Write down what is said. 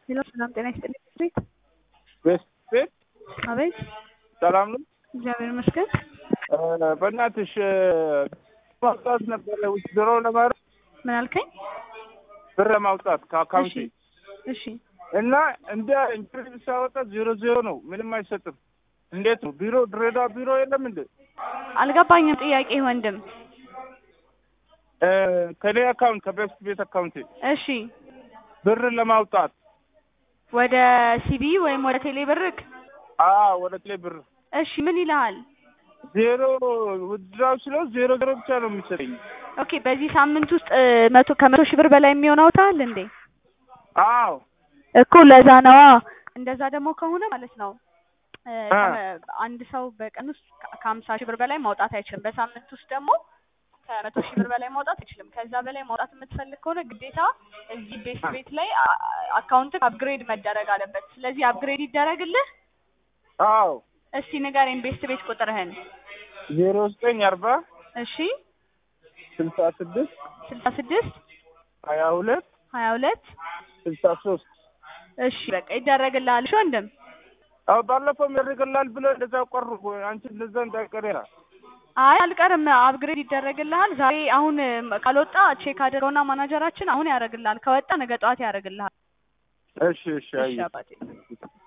ሄሎ ሰላም ጤና ይስጥልኝ። ቤት ቤት ቤት አቤት፣ ሰላም ነው። እግዚአብሔር ይመስገን። በእናትሽ ማውጣት ነበረ ውጭ ድሮ ለማድረግ ምን አልከኝ? ብር ለማውጣት ከአካውንቴ እሺ እሺ፣ እና እንደ ኢንተርቪው ሳወጣ ዜሮ ዜሮ ነው፣ ምንም አይሰጥም። እንዴት ነው ቢሮ ድሬዳዋ ቢሮ የለም እንዴ? አልገባኝም ጥያቄ ወንድም። ከኔ አካውንት ከቤስት ቤት አካውንቴ እሺ፣ ብር ለማውጣት ወደ ሲቢ ወይም ወደ ቴሌ ብርክ? አ ወደ ቴሌ ብር እሺ፣ ምን ይልሃል? ዜሮ ውድድራው ስለው ዜሮ ዜሮ ብቻ ነው የሚሰጠኝ። ኦኬ፣ በዚህ ሳምንት ውስጥ እ፣ መቶ ከመቶ ሺህ ብር በላይ የሚሆን አውጥተሃል እንዴ? አዎ እኮ ለዛ ነዋ። እንደዛ ደግሞ ከሆነ ማለት ነው እ፣ አ። ከመ- አንድ ሰው በቀን ውስጥ ከ- ከሀምሳ ሺህ ብር በላይ ማውጣት አይችልም። በሳምንት ውስጥ ደግሞ ከመቶ ሺህ ብር በላይ ማውጣት አይችልም። ከዛ በላይ ማውጣት የምትፈልግ ከሆነ ግዴታ እዚህ ቤት ቤት ላይ አካውንት አፕግሬድ መደረግ አለበት። ስለዚህ አፕግሬድ ይደረግልህ። አዎ እስቲ ንገረኝ ቤስት ቤት ቁጥርህን። ዜሮ ዘጠኝ አርባ እሺ ስልሳ ስድስት ስልሳ ስድስት ሀያ ሁለት ሀያ ሁለት ስልሳ ሶስት እሺ በቃ ይደረግልሃል። እሺ ወንድም አዎ ባለፈውም ያደርግልሃል ብለህ እንደዛ ቀሩ። አንቺ እንደዛ እንዳይቀር ያ አይ አልቀርም፣ አፕግሬድ ይደረግልሃል። ዛሬ አሁን እም፣ ካልወጣ ቼክ አድርገውና ማናጀራችን አሁን ያደርግልሃል። ከወጣ ነገ ጠዋት ያደርግልሃል። እሺ እሺ እሺ አየሁ። አባቴ